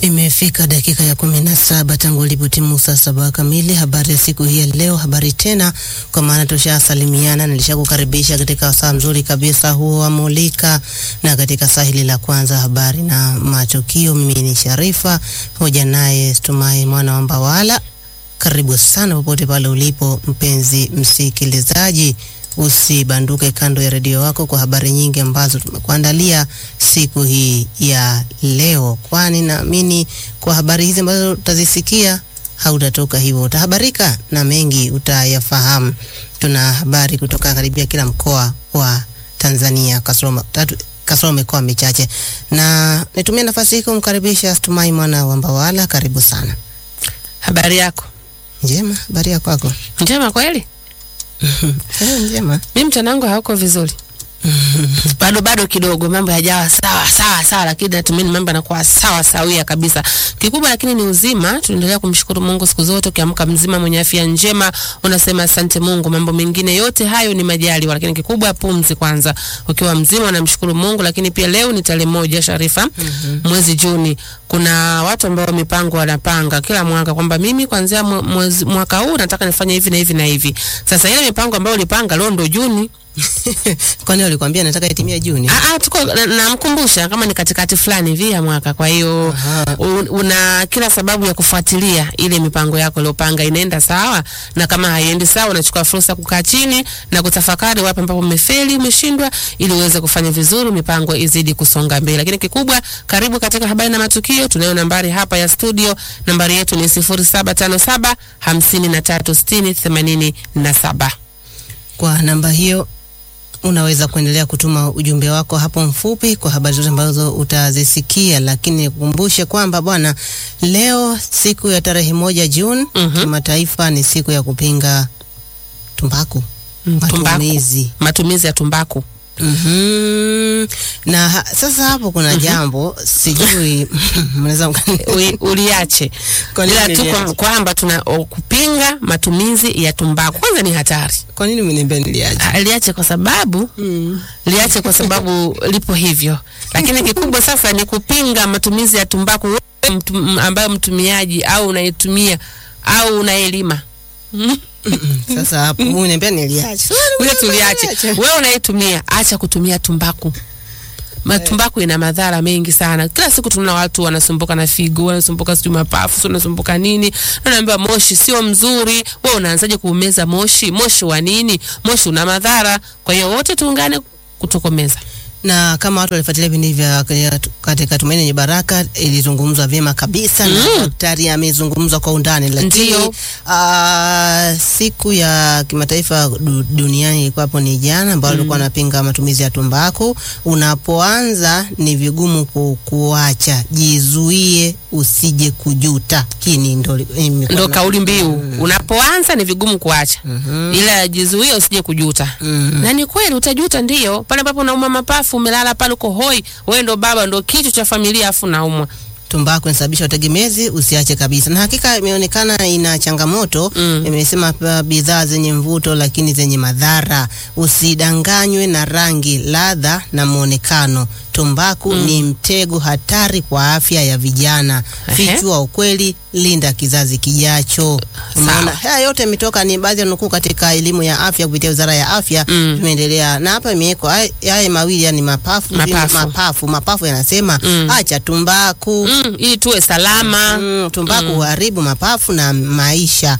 Imefika dakika ya kumi na saba tangu ilipotimu saa saba kamili. Habari ya siku hii ya leo, habari tena, kwa maana tushasalimiana. Nilishakukaribisha katika saa mzuri kabisa huo wa Mulika, na katika saa hili la kwanza habari na matukio. Mimi ni Sharifa hoja naye Stumai mwana wa Mbawala. Karibu sana popote pale ulipo mpenzi msikilizaji, usibanduke kando ya redio wako kwa habari nyingi ambazo tumekuandalia siku hii ya leo, kwani naamini kwa habari hizi ambazo utazisikia hautatoka hivyo, utahabarika na mengi utayafahamu. Tuna habari kutoka karibia kila mkoa wa Tanzania kasoro tatu kasoro mikoa michache, na nitumie nafasi hii kumkaribisha Stumai mwana wa Mbawala. Karibu sana. Habari yako? Njema, habari ya kwako? Njema kweli? Eh, njema. Mimi mchana wangu hauko vizuri. bado bado kidogo mambo yajawa sawa sawa sawa, lakini natumaini mambo yanakuwa sawa sawia kabisa. Kikubwa lakini ni uzima. Tunaendelea kumshukuru Mungu siku zote, ukiamka mzima mwenye afya njema unasema asante Mungu. Mambo mengine yote hayo ni majaliwa, lakini kikubwa pumzi kwanza. Ukiwa mzima unamshukuru Mungu. Lakini pia leo ni tarehe moja Sharifa, mwezi Juni. Kuna watu ambao mipango wanapanga kila mwaka kwamba mimi kuanzia mwe- mwezi- mwaka huu nataka nifanye hivi na hivi na hivi. Sasa ile mipango ambayo ulipanga leo ndo Juni Kwani walikwambia nataka itimie Juni? Ah, ah, tuko na- namkumbusha kama ni katikati fulani hivi ya mwaka. Kwa hiyo Aha. un- una kila sababu ya kufuatilia ile mipango yako iliyopanga inaenda sawa, na kama haiendi sawa, unachukua fursa kukaa chini na kutafakari wapi ambapo umefeli, umeshindwa, ili uweze kufanya vizuri, mipango izidi kusonga mbele. Lakini kikubwa, karibu katika habari na matukio. Tunayo nambari hapa ya studio, nambari yetu ni 0757 53 60 87. Kwa namba hiyo unaweza kuendelea kutuma ujumbe wako hapo mfupi kwa habari zote ambazo utazisikia, lakini nikukumbushe kwamba bwana, leo siku ya tarehe moja Juni Mhm. kimataifa ni siku ya kupinga tumbaku Mm, tumbaku. matumizi. Matumizi ya tumbaku. Mhm. Na ha, sasa hapo kuna jambo sijui mnaweza mkani- Ui- uliache Kwa nini ila tu niliache? kwa- kwamba tuna o, kupinga matumizi ya tumbaku kwanza ni hatari. kwa nini mniambia niliaje? Ah, Liache kwa sababu liache kwa sababu lipo hivyo, lakini kikubwa sasa ni kupinga matumizi ya tumbaku wewe mtu, m- ambayo mtumiaji au unaitumia au unaelima Sasa hapo mniambia niliache. Wewe tuliache. Wewe unaitumia, acha kutumia tumbaku. Matumbaku ina madhara mengi sana. Kila siku tunaona watu wanasumbuka na figo, wanasumbuka sijui mapafu, sio wanasumbuka nini. Na naambiwa moshi sio mzuri. Wewe unaanzaje kuumeza moshi? Moshi wa nini? Moshi una madhara. Kwa hiyo wote tuungane kutokomeza. na kama watu walifuatilia vipindi vya katika Tumaini Lenye Baraka ilizungumzwa vyema kabisa na daktari amezungumza kwa undani, lakini Ndiyo. ah, siku ya kimataifa du, duniani ilikuwa hapo ni jana, ambao walikuwa wanapinga matumizi ya tumbaku. Unapoanza ni vigumu ku, kuacha, jizuie usije kujuta. Hii ni ndo, imekuwa Ndo na- kauli mbiu. Unapoanza ni vigumu kuacha. Ila jizuie usije kujuta. Mhm. Na ni kweli utajuta, ndio pale ambapo unauma mapafu, umelala pale uko hoi, wewe ndo baba, ndo kichwa cha familia, afu naumwa. tumbaku inasababisha utegemezi, usiache kabisa. Na hakika imeonekana ina changamoto Mm. imesema pa- bidhaa zenye mvuto lakini zenye madhara. Usidanganywe na rangi, ladha na mwonekano. Tumbaku ni mtego hatari kwa afya ya vijana. Ehe. Fichua ukweli, linda kizazi kijacho. Umeona, haya yote imetoka, ni baadhi ya nukuu katika elimu ya afya kupitia Wizara ya Afya. Mm. Tumeendelea na hapa imewekwa haya- haya mawili, yani mapafu Mapafu. mapafu, mapafu yanasema Mm. acha tumbaku Mm, ili tuwe salama. Mm, tumbaku huharibu mapafu na maisha.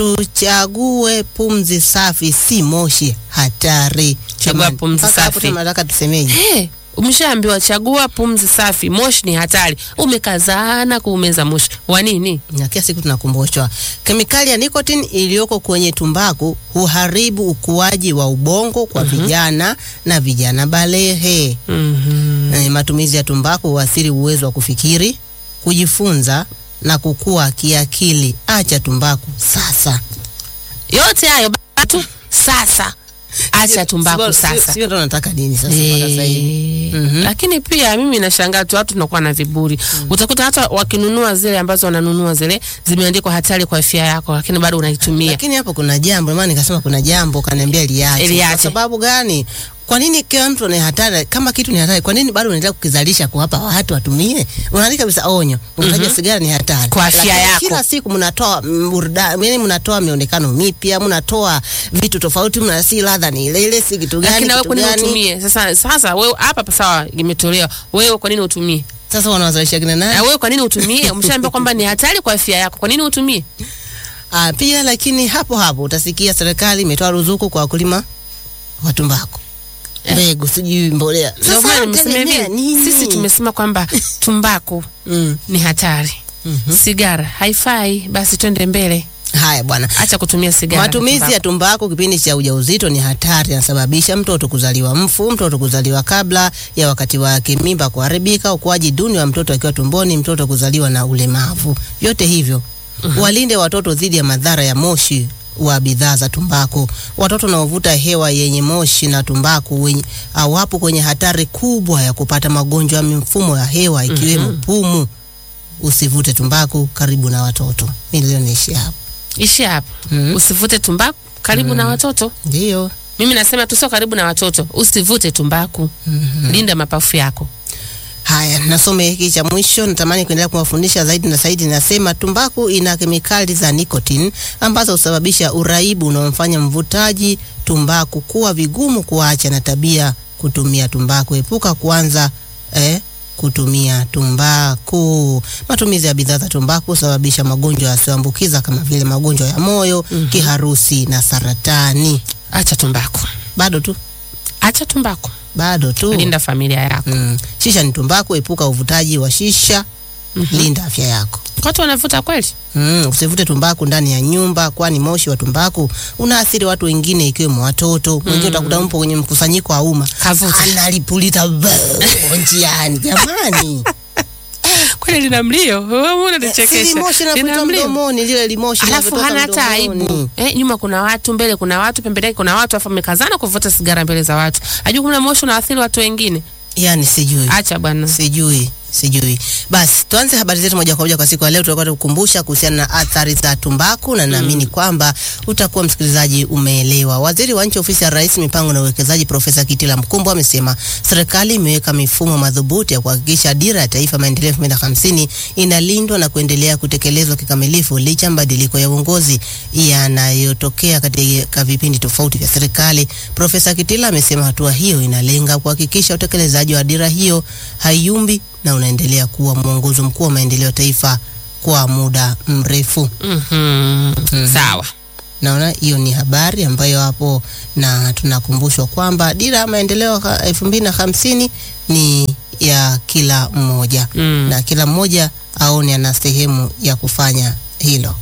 Tuchague pumzi safi, si moshi hatari. Chagua Jamani, pumzi mpaka hapo safi. tunataka tusemeje? Hey, umeshaambiwa chagua pumzi safi, moshi ni hatari. Umekazana kuumeza moshi wa nini? Na kila siku tunakumbushwa kemikali ya nicotine iliyoko kwenye tumbaku huharibu ukuaji wa ubongo kwa vijana na vijana balehe. Mhm. Eh, matumizi ya tumbaku huathiri uwezo wa kufikiri, kujifunza na kukua kiakili. Acha tumbaku sasa. Yote hayo batu sasa, acha tumbaku Sio- sio- sasa. Sio ndo nataka nini sasa mpaka sasa hivi. Eh, Mhm. Lakini pia mimi nashangaa tu watu tunakuwa na viburi. Utakuta hata wakinunua zile ambazo wananunua zile zimeandikwa hatari kwa afya yako, lakini bado unaitumia. Lakini hapo kuna jambo, maana nikasema kuna jambo kaniambia liache. Liache. Kwa sababu gani? Kwa nini kila mtu ni hatari? Kama kitu ni hatari, kwa nini bado unaendelea kukizalisha kuwapa watu watumie? Unaandika kabisa onyo, unataja sigara ni hatari Kwa afya Lakini yako. Kila siku mnatoa mm, burudani, yani mnatoa mionekano mipya, mnatoa vitu tofauti, mna si ladha ni ile ile, si kitu gani lakini wewe kitu kwa nini gani. utumie sasa sasa wewe hapa pa sawa imetolewa wewe kwa nini utumie Sasa wanawazalisha kina na nani? wewe kwa nini utumie umeshaambiwa kwamba ni hatari kwa afya yako kwa nini utumie Ah, pia lakini hapo hapo utasikia serikali imetoa ruzuku kwa wakulima wa tumbaku, mbegu, sijui mbolea. Ndio maana nimesema unategemea hivi nini? sisi tumesema kwamba tumbaku mm. ni hatari sigara haifai basi twende mbele Haya bwana, acha kutumia sigara Matumizi ya tumbaku kipindi cha ujauzito ni hatari, yanasababisha mtoto kuzaliwa mfu, mtoto kuzaliwa kabla ya wakati wake, mimba kuharibika, ukuaji duni wa mtoto akiwa tumboni, mtoto kuzaliwa na ulemavu. Vyote hivyo walinde watoto dhidi ya madhara ya moshi wa bidhaa za tumbaku. Watoto wanaovuta hewa yenye moshi na tumbaku wenye, au wapo kwenye hatari kubwa ya kupata magonjwa ya mifumo ya hewa ikiwemo pumu. Usivute tumbaku karibu na watoto. Milioni ishi hapo. ishi hapo Mhm. usivute tumbaku karibu na watoto Ndio. mimi nasema tu sio karibu na watoto usivute tumbaku linda mapafu yako Haya, nasome hiki cha mwisho. Natamani kuendelea kuwafundisha zaidi na zaidi. Nasema tumbaku ina kemikali za nicotine ambazo husababisha uraibu unaomfanya mvutaji tumbaku kuwa vigumu kuacha na tabia kutumia tumbaku. Epuka kuanza eh, kutumia tumbaku. Matumizi ya bidhaa za tumbaku husababisha magonjwa yasiyoambukiza kama vile magonjwa ya moyo, kiharusi na saratani. acha tumbaku Bado tu, acha tumbaku bado tu. linda familia yako Mm. Shisha ni tumbaku, epuka uvutaji wa shisha. Linda afya yako. watu wanavuta kweli Mm, usivute tumbaku ndani ya nyumba, kwani moshi wa tumbaku unaathiri watu wengine ikiwemo watoto. Mwingine utakuta mpo kwenye mkusanyiko wa umma Kavuta. analipuliza boo, njiani. Jamani, kweli lina mlio wewe si unanichekesha limoshi lina linavuta mlio mdomoni, lile limoshi alafu linavyotoka hana hata mdomoni. aibu eh, nyuma kuna watu mbele kuna watu pembeni yake kuna watu afu amekazana kuvuta sigara mbele za watu ajua kuna moshi unaathiri watu wengine Yani sijui acha bwana sijui sijui. Basi tuanze habari zetu moja kwa moja kwa siku ya leo. Tutakuwa tukukumbusha kuhusiana na athari za tumbaku, na naamini kwamba utakuwa msikilizaji umeelewa. Waziri wa nchi ofisi ya Rais, mipango na uwekezaji, Profesa Kitila Mkumbo amesema serikali imeweka mifumo madhubuti ya kuhakikisha dira ya taifa maendeleo elfu mbili na hamsini inalindwa na kuendelea kutekelezwa kikamilifu licha ya mabadiliko ya uongozi yanayotokea katika vipindi tofauti vya serikali. Profesa Kitila amesema hatua hiyo inalenga kuhakikisha utekelezaji wa dira hiyo haiyumbi na unaendelea kuwa mwongozo mkuu wa maendeleo ya taifa kwa muda mrefu. Mhm. sawa Naona hiyo ni habari ambayo hapo, na tunakumbushwa kwamba dira ya maendeleo ha- elfu mbili na hamsini ni ya kila mmoja Mm. na kila mmoja aone ana sehemu ya kufanya hilo.